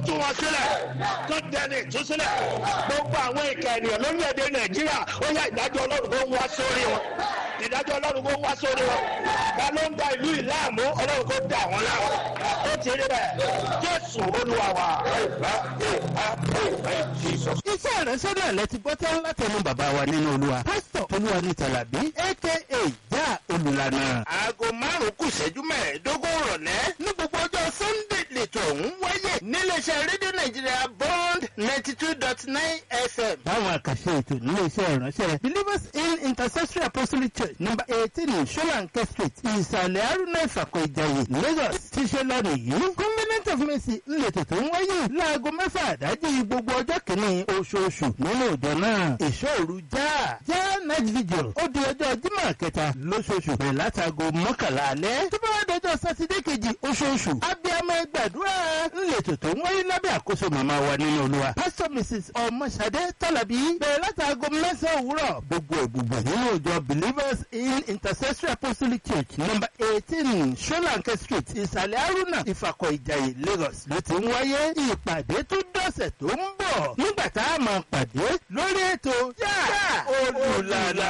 tú wọn sílẹ̀ kó dẹni ìtúsílẹ̀ gbogbo àwọn ìka ènìyàn lórílẹ̀‐èdè nàìjíríà ó yá ìdájọ́ ọlọ́run kó wá sórí wọn ìdájọ́ ọlọ́run kó wá sórí wọn ká ló ń da ìlú ìlàmú ọlọ́run kó dà wọ́n láwọn ó ti rí bẹ́ẹ̀ jésù olúwa wa. iṣẹ́ ìránṣẹ́ náà lẹ ti gbọ́ tán látẹnu bàbá wa nínú olúwa pásítọ̀ olúwa ní tàlàbí aka já olùlànà. aago márùn-ún kù ṣẹ́jú mẹ́ẹ̀ẹ́dógún rọ̀lẹ́ ní gbogbo ọjọ́ sunday lẹ́tọ̀ ọ̀hún wáyé níléeṣẹ́ rédíò nàìjíríà bond ninety two dot nine fm. báwọn àkàṣe ètò nílé iṣẹ́ ìránṣẹ́ believers in intercessory apostolic church number eighteen solanke street ìsàlẹ̀ arúnà ìfàkọ̀ ìjàyè lagos ti ṣe lọ́nà yìí covenant of mercy ńlẹ̀tẹ̀ tó ń wáyé láago mẹ́fà àdájì gbogbo ọjọ́ kìíní oṣooṣù nínú ìjọ náà ìṣòro já já night vigil ó di ọjọ́ jímọ̀ kẹta lóṣooṣù bẹ̀rẹ̀ látago mọ́kànlá alẹ́ tó bá wá dọjọ́ sátidé kejì oṣooṣù abiyamọ gbàdúrà ńlẹ̀tẹ̀ tó ń wáyé lábẹ́ àkóso màmá wa nínú olúwa pastor mrs ọmọṣadé tọ́làbí bẹ̀rẹ̀ látago mẹ́sàn-án òwúrọ̀ gbogbo ìgbùgbọ̀ nínú ìjọ believers in intercessory apostolic church number eighteen solanke street ìsàlẹ̀ haruna ìfàkọ̀ ìjàyè lagos ló ti ń wáyé ìpàdé tó dọ̀sẹ̀ tó ń bọ̀ nígbà tá a máa pàdé lórí ètò yá olùlànà.